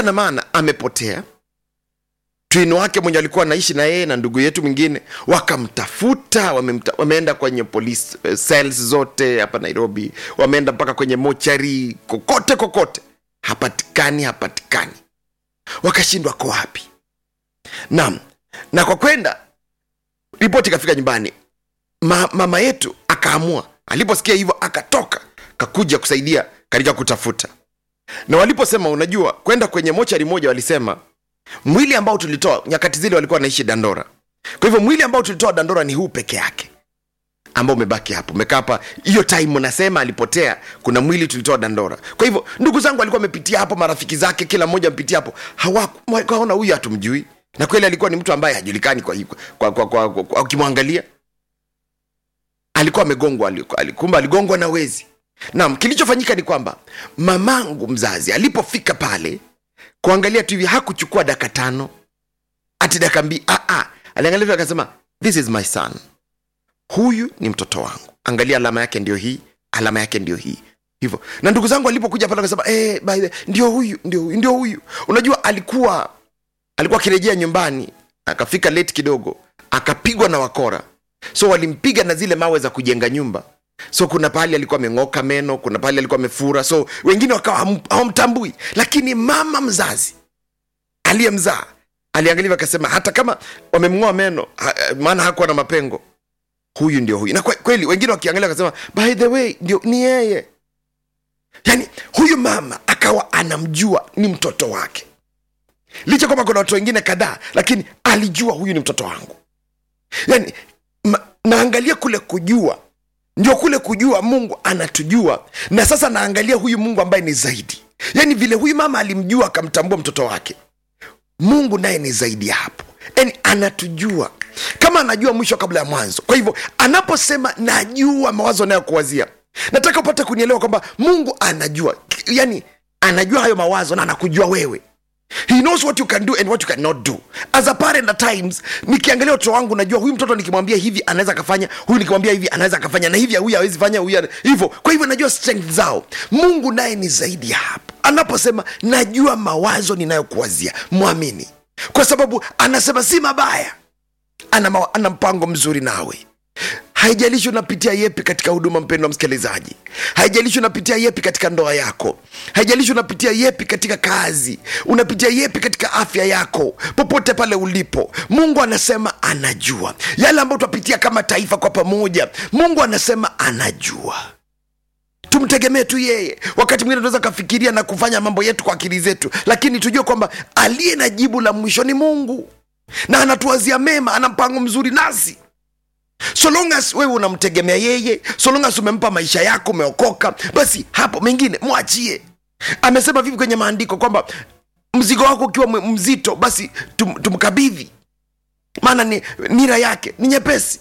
kisa na maana amepotea twino wake mwenye alikuwa anaishi na yeye na ndugu yetu mwingine wakamtafuta wamemta, wameenda kwenye police eh, cells zote hapa nairobi wameenda mpaka kwenye mochari kokote kokote hapatikani hapatikani wakashindwa ko wapi naam na kwa kwenda ripoti ikafika nyumbani Ma, mama yetu akaamua aliposikia hivyo akatoka kakuja kusaidia katika kutafuta na waliposema unajua kwenda kwenye mochari moja walisema mwili ambao tulitoa nyakati zile walikuwa wanaishi dandora kwa hivyo mwili ambao tulitoa dandora ni huu peke yake ambao umebaki hapo umekaa hapa hiyo time nasema alipotea kuna mwili tulitoa dandora kwa hivyo ndugu zangu alikuwa amepitia hapo marafiki zake kila mmoja amepitia hapo hawakuona huyu hatumjui na kweli alikuwa ni mtu ambaye hajulikani kwa, kwa, kwa, kwa, kwa, kwa ukimwangalia alikuwa amegongwa aliku- kumbe aligongwa na wezi naam kilichofanyika ni kwamba mamangu mzazi alipofika pale kuangalia tu hivi hakuchukua daka tano ati daka mbii ah, ah. aliangalia tu akasema this is my son huyu ni mtoto wangu angalia alama yake ndio hii alama yake ndio hii hivyo na ndugu zangu alipokuja pale akasema eh, by the ndio huyu ndio huyu ndio huyu unajua alikuwa alikuwa akirejea nyumbani akafika late kidogo akapigwa na wakora so walimpiga na zile mawe za kujenga nyumba so kuna pahali alikuwa ameng'oka meno kuna pahali alikuwa amefura so wengine wakawa hawam- hawamtambui lakini mama mzazi aliyemzaa aliangalia akasema hata kama wamemng'oa meno ha, maana hakuwa na mapengo huyu ndio huyu na kwe- kweli wengine wakiangalia wakasema by the way ndio ni yeye yaani huyu mama akawa anamjua ni mtoto wake licha kwamba kuna watu wengine kadhaa lakini alijua huyu ni mtoto wangu yani ma, naangalia kule kujua ndio kule kujua mungu anatujua na sasa naangalia huyu mungu ambaye ni zaidi yaani vile huyu mama alimjua akamtambua mtoto wake mungu naye ni zaidi ya hapo yani anatujua kama anajua mwisho kabla ya mwanzo kwa hivyo anaposema najua mawazo anayokuwazia nataka upate kunielewa kwamba mungu anajua yani anajua hayo mawazo na anakujua wewe he knows what you can do and what you cannot do as a parent at times nikiangalia watoto wangu najua huyu mtoto nikimwambia hivi anaweza akafanya huyu nikimwambia hivi anaweza akafanya na hivi huyu hawezi fanya huyu ana- hivyo kwa hivyo najua strength zao mungu naye ni zaidi ya hapo anaposema najua mawazo ninayokuwazia mwamini kwa sababu anasema si mabaya ana, ma- ana mpango mzuri nawe haijalishi unapitia yepi katika huduma mpendo wa msikilizaji haijalishi unapitia yepi katika ndoa yako haijalishi unapitia yepi katika kazi unapitia yepi katika afya yako popote pale ulipo mungu anasema anajua yale ambayo tutapitia kama taifa kwa pamoja mungu anasema anajua tumtegemee tu yeye wakati mwingine tunaweza kafikiria na kufanya mambo yetu kwa akili zetu lakini tujue kwamba aliye na jibu la mwisho ni mungu na anatuwazia mema ana mpango mzuri nasi so long as wewe unamtegemea yeye so long as umempa maisha yako umeokoka basi hapo mengine mwachie amesema vipi kwenye maandiko kwamba mzigo wako ukiwa mwe- mzito basi tum, tumkabidhi maana ni nira yake ni nyepesi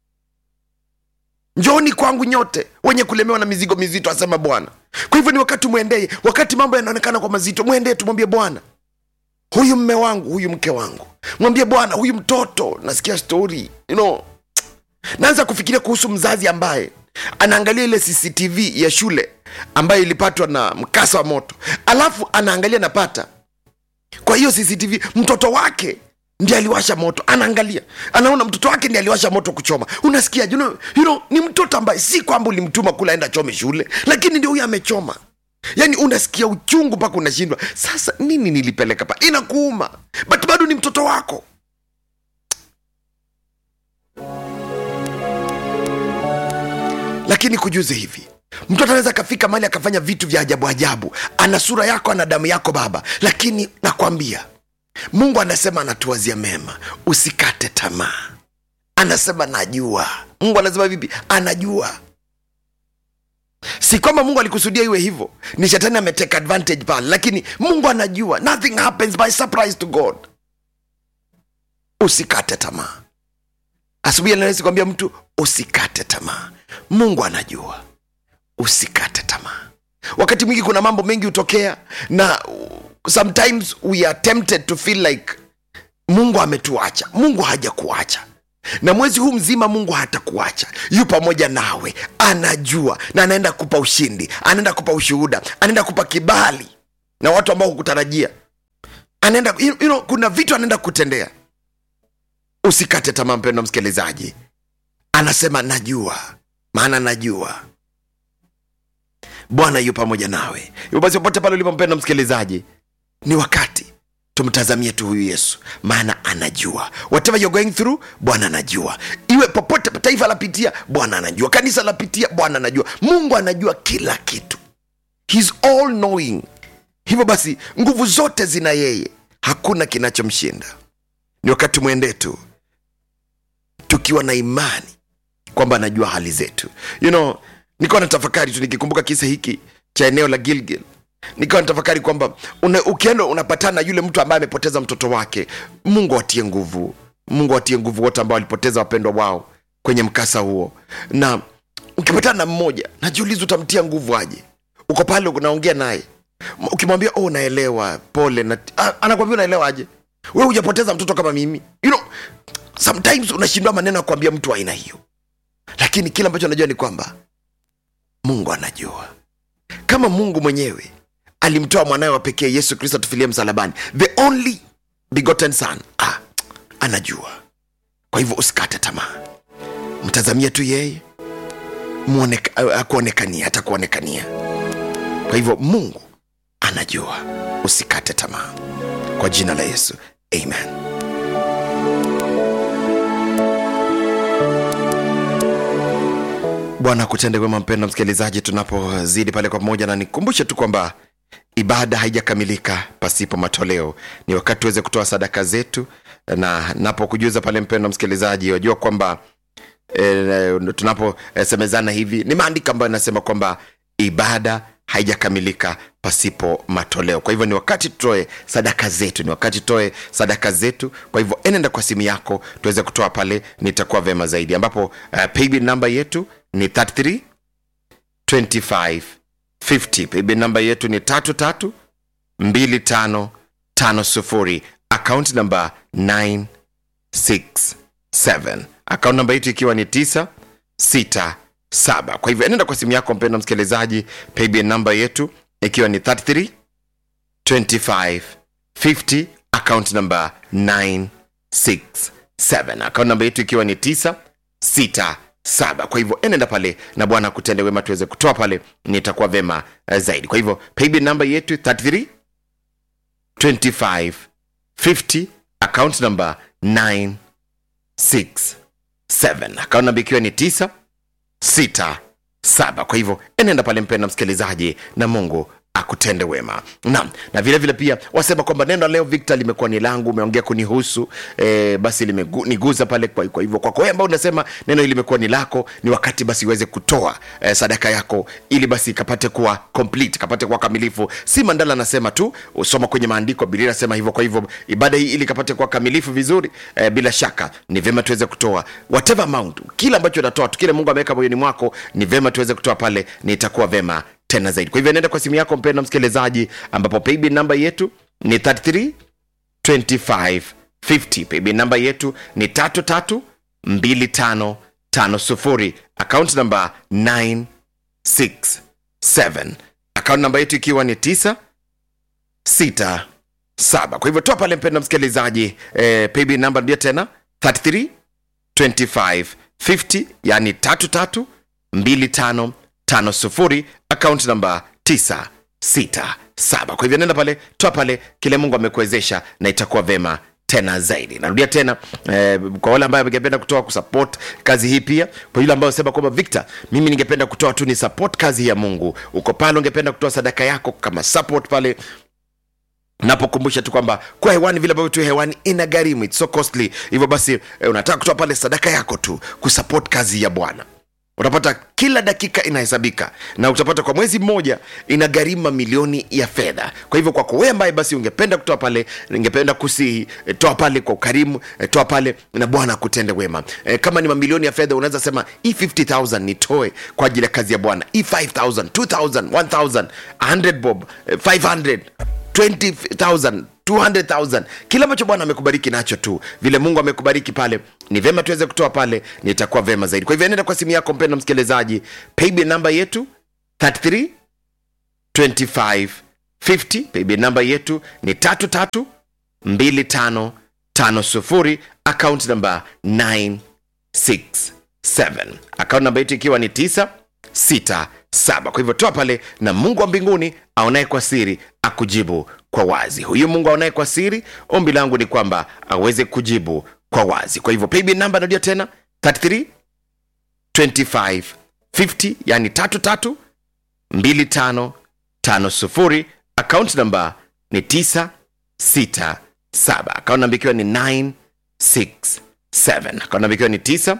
njooni kwangu nyote wenye kulemewa na mizigo mizito asema bwana kwa hivyo ni wakati mwendee wakati mambo yanaonekana kwa mazito mwendee tumwambie bwana huyu mme wangu huyu mke wangu mwambie bwana huyu mtoto nasikia stori you know, naanza kufikiria kuhusu mzazi ambaye anaangalia ile cctv ya shule ambayo ilipatwa na mkasa wa moto alafu anaangalia napata kwa hiyo cctv mtoto wake ndi aliwasha moto anaangalia anaona mtoto wake ndi aliwasha moto kuchoma unasikia you know, you know, ni mtoto ambaye si kwamba ulimtuma kula enda chome shule lakini ndio huyo amechoma yaani unasikia uchungu mpaka unashindwa sasa nini nilipeleka pa inakuuma but bado ni mtoto wako lakini kujuze hivi mtoto anaweza akafika mali akafanya vitu vya ajabu ajabu ana sura yako ana damu yako baba lakini nakwambia mungu anasema anatuwazia mema usikate tamaa anasema najua mungu anasema vipi anajua si kwamba mungu alikusudia iwe hivyo ni shetani ameteka advantage pale lakini mungu anajua nothing happens by surprise to god usikate tamaa asubuhi anawezi kuambia mtu usikate tamaa mungu anajua usikate tamaa wakati mwingi kuna mambo mengi hutokea na uh, sometimes we are tempted to feel like mungu ametuacha mungu hajakuacha na mwezi huu mzima mungu hatakuacha yu pamoja nawe anajua na anaenda kupa ushindi anaenda kupa ushuhuda anaenda kupa kibali na watu ambao hukutarajia anaenda you know, kuna vitu anaenda kutendea usikate tamaa mpendo msikilizaji anasema najua maana najua bwana yu pamoja nawe hivyo basi popote pale ulipo mpendo msikilizaji ni wakati tumtazamie tu huyu yesu maana anajua whatever you're going through bwana anajua iwe popote taifa lapitia bwana anajua kanisa lapitia bwana anajua mungu anajua kila kitu He's all knowing hivyo basi nguvu zote zina yeye hakuna kinachomshinda ni wakati mwende tu tukiwa na imani kwamba anajua hali zetu you know nikawa na tafakari tu nikikumbuka kisa hiki cha eneo la gilgil nikawa natafakari kwamba una, ukienda unapatana na yule mtu ambaye amepoteza mtoto wake mungu atie nguvu mungu atie nguvu wote ambao walipoteza wapendwa wao kwenye mkasa huo na ukipatana na mmoja najiuliza utamtia nguvu aje uko pale unaongea naye M- ukimwambia oh naelewa pole na ah, anakwambia unaelewa aje we hujapoteza mtoto kama mimi you know, sometimes unashindwa maneno ya kuambia mtu wa aina hiyo lakini kile ambacho anajua ni kwamba mungu anajua kama mungu mwenyewe alimtoa mwanawe wa pekee yesu kristo atufilie msalabani the only begotten son ah, anajua kwa hivyo usikate tamaa mtazamia tu yeye muoneka- akuonekania atakuonekania kwa hivyo mungu anajua usikate tamaa kwa jina la yesu amen bwana kutende wema mpendo msikilizaji tunapozidi pale kwa pamoja na nikumbushe tu kwamba ibada haijakamilika pasipo matoleo ni wakati tuweze kutoa sadaka zetu na napokujuza pale mpendo msikilizaji wajua kwamba e, tunaposemezana hivi ni maandiko ambayo inasema kwamba ibada haijakamilika pasipo matoleo kwa hivyo ni wakati tutoe sadaka zetu ni wakati tutoe sadaka zetu kwa hivyo enenda kwa simu yako tuweze kutoa pale nitakuwa vema zaidi ambapo uh, paybill namba yetu ni 33 25 50 paybill namba yetu ni tatu tatu mbili tano tano sufuri akaunti namba 9 6 7 akaunti namba yetu ikiwa ni 9 6 7 kwa hivyo enenda kwa simu yako mpendo msikilizaji paybill namba yetu ikiwa ni 33 25 50 account number 967 account namba yetu ikiwa ni 967 kwa hivyo enenda pale na bwana akutende wema tuweze kutoa pale nitakuwa vema uh, zaidi kwa hivyo paybill namba yetu 33 25 50 account number 967 account namba ikiwa ni 9 sita saba kwa hivyo enenda pale mpenda msikilizaji na mungu akutende wema naam na vile vile pia wasema kwamba neno la leo victor limekuwa ni langu umeongea kunihusu e, basi limeniguza pale kwa, kwa hivyo kwako wewe ambao unasema neno hili limekuwa ni lako ni wakati basi uweze kutoa e, sadaka yako ili basi ikapate kuwa complete kapate kuwa kamilifu si mandala anasema tu usoma kwenye maandiko bilia anasema hivyo kwa hivyo ibada hii ili ikapate kuwa kamilifu vizuri e, bila shaka ni vyema tuweze kutoa whatever amount kile ambacho unatoa tu kile mungu ameweka moyoni mwako ni vyema tuweze kutoa pale ni itakuwa vema tena zaidi kwa hivyo nenda kwa simu yako mpenda msikilizaji ambapo paybill namba yetu ni 33 25 50 paybill namba yetu ni 33 25 50 account namba 967 account namba yetu ikiwa ni 9 6 7 kwa hivyo toa pale mpenda msikilizaji eh, paybill namba ndio tena 33 25 50 yani 33 25 tano sufuri akaunti namba 967 kwa hivyo nenda pale toa pale kile mungu amekuwezesha na itakuwa vema tena zaidi narudia tena eh, kwa wale ambayo angependa kutoa kusupport kazi hii pia kwa yule ambayo sema kwamba victor mimi ningependa kutoa tu ni support kazi ya mungu uko pale ungependa kutoa sadaka yako kama support pale napokumbusha tu kwamba kuwa hewani vile ambavyo tu hewani ina gharimu it's so costly hivyo basi eh, unataka kutoa pale sadaka yako tu kusupport kazi ya bwana utapata kila dakika inahesabika na utapata kwa mwezi mmoja ina gharimu milioni ya fedha kwa hivyo kwako wewe ambaye basi ungependa kutoa pale ningependa kusihi e, toa pale kwa ukarimu e, toa pale na bwana akutende wema e, kama ni mamilioni ya fedha unaweza sema hii 50000 nitoe kwa ajili ya kazi ya bwana hii 5000 2000 1000 100 bob e, 500 20000 200000 kila ambacho bwana amekubariki nacho tu vile mungu amekubariki pale ni vema tuweze kutoa pale nitakuwa vema zaidi kwa hivyo nenda kwa simu yako mpendo msikilizaji paybill namba yetu 33 25 50 paybill namba yetu ni tatu tatu 2550 akaunti namba 967 akaunti namba yetu ikiwa ni 967 kwa hivyo toa pale na mungu wa mbinguni aonaye kwa siri akujibu kwa wazi huyu mungu aonaye kwa siri ombi langu ni kwamba aweze kujibu kwa wazi kwa hivyo paybill namba narudia tena 33 25 50 yani 33 25 50 akaunti namba ni 967 akaunti namba ikiwa ni 967 akaunti namba ikiwa ni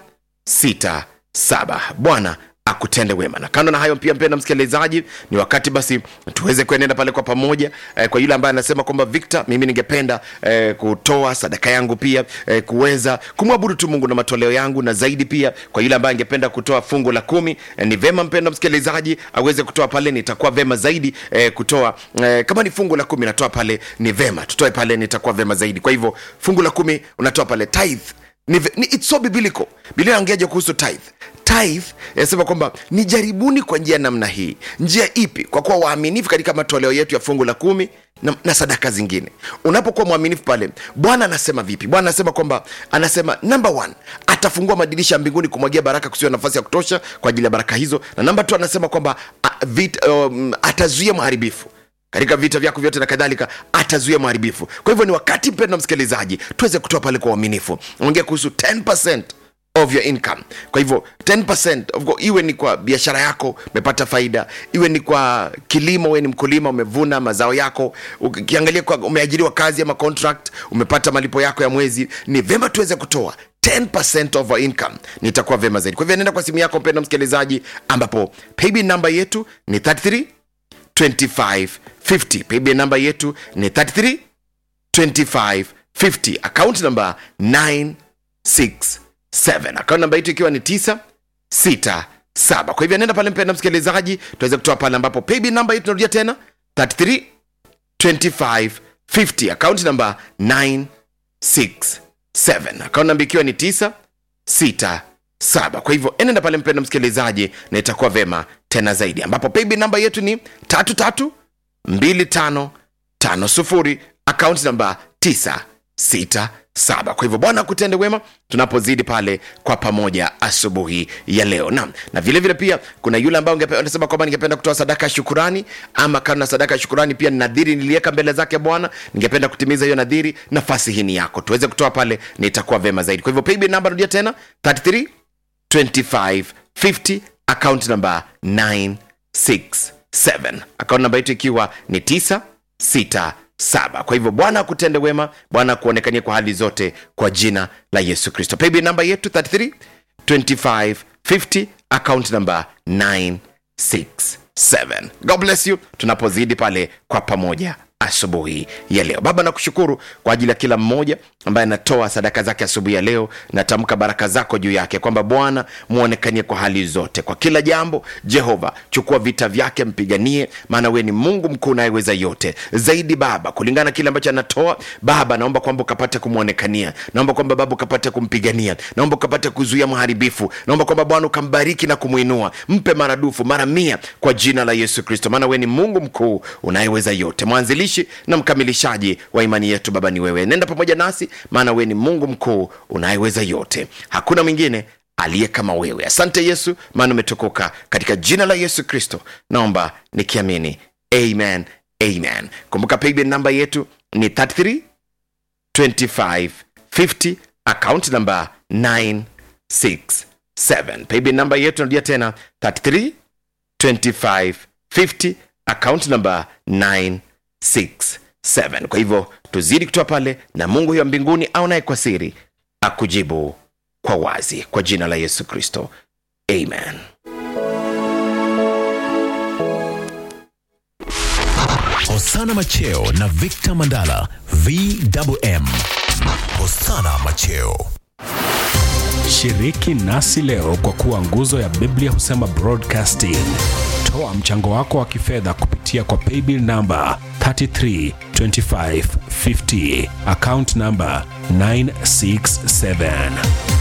967 bwana akutende wema na kando na hayo pia mpenda msikilizaji ni wakati basi tuweze kuenenda pale kwa pamoja eh, kwa yule ambaye anasema kwamba victor mimi ningependa eh, kutoa sadaka yangu pia eh, kuweza kumwabudu tu mungu na matoleo yangu na zaidi pia kwa yule ambaye angependa kutoa fungu la kumi eh, ni vema mpenda msikilizaji aweze kutoa pale nitakuwa vema zaidi eh, kutoa eh, kama ni fungu la kumi natoa pale ni vema tutoe pale nitakuwa vema zaidi kwa hivyo fungu la kumi unatoa pale tithe ni, ni, it's so biblical biblia inaongeaje kuhusu tithe tithe inasema kwamba ni jaribuni kwa njia ya namna hii njia ipi kwa kuwa waaminifu katika matoleo yetu ya fungu la kumi na, na sadaka zingine unapokuwa mwaminifu pale bwana anasema vipi bwana anasema kwamba anasema number one atafungua madirisha ya mbinguni kumwagia baraka kusiwa nafasi ya kutosha kwa ajili ya baraka hizo na namba tu anasema kwamba a- vit, um, atazuia mharibifu katika vita vyako vyote na kadhalika atazuia mharibifu kwa hivyo ni wakati mpendo msikilizaji tuweze kutoa pale kwa uaminifu ongea kuhusu 10 of your income kwa hivyo 10% of course, iwe ni kwa biashara yako umepata faida iwe ni kwa kilimo uwe ni mkulima umevuna mazao yako ukiangalia kwa umeajiriwa kazi ama contract umepata malipo yako ya mwezi ni vema tuweze kutoa 10% of our income nitakuwa vema zaidi kwa hivyo nenda kwa simu yako mpendo msikilizaji ambapo paybill namba yetu ni 33 2550 paybill namba yetu ni 33 2550 account namba 967 account namba yetu ikiwa ni 967 kwa hivyo nenda pale mpenda msikilizaji tuweze kutoa pale ambapo paybill namba yetu narudia tena 33 2550 account namba 967 account namba ikiwa ni 967 kwa hivyo enenda pale mpenda msikilizaji na itakuwa vema tena zaidi ambapo paybill namba yetu ni 33 2550 akaunti namba 967 kwa hivyo bwana akutende wema tunapozidi pale kwa pamoja asubuhi ya leo na na vile vile pia kuna yule ambaye ungepe- unasema kwamba ningependa kutoa sadaka ya shukurani ama kando na sadaka ya shukurani pia nadhiri niliweka mbele zake bwana ningependa kutimiza hiyo nadhiri nafasi hii ni yako tuweze kutoa pale nitakuwa vema zaidi kwa hivyo paybill namba rudia tena 33 2550 account number 967 account namba yetu ikiwa ni 967 kwa hivyo bwana akutende wema bwana akuonekanie kwa hali zote kwa jina la yesu kristo paybill namba yetu 33 2550 account number 967 god bless you tunapozidi pale kwa pamoja asubuhi ya leo baba nakushukuru kwa ajili ya kila mmoja ambaye anatoa sadaka zake asubuhi ya leo natamka baraka zako juu yake kwamba bwana mwonekanie kwa hali zote kwa kila jambo jehova chukua vita vyake mpiganie maana wewe ni mungu mkuu unayeweza yote zaidi baba kulingana na kile ambacho anatoa baba naomba kwamba ukapate kumwonekania naomba kwamba baba ukapate kumpigania naomba ukapate kuzuia mharibifu naomba kwamba bwana ukambariki na kumwinua mpe maradufu mara mia kwa jina la yesu kristo maana wewe ni mungu mkuu unayeweza yote mwanzilishi na mkamilishaji wa imani yetu baba ni wewe nenda pamoja nasi maana wewe ni mungu mkuu unayeweza yote hakuna mwingine aliye kama wewe asante yesu maana umetukuka katika jina la yesu kristo naomba nikiamini amen amen kumbuka paybill namba yetu ni 33 2550 account number 967 paybill namba yetu narudia tena 33 2550 account number 967 kwa hivyo tuzidi kutoa pale na mungu huyo wa mbinguni aonaye kwa siri akujibu kwa wazi kwa jina la yesu kristo amen Hosana Macheo na Victor Mandala VMM. Hosana Macheo. Shiriki nasi leo kwa kuwa nguzo ya Biblia husema broadcasting. Toa mchango wako wa kifedha kupitia kwa paybill namba 332550 account namba 967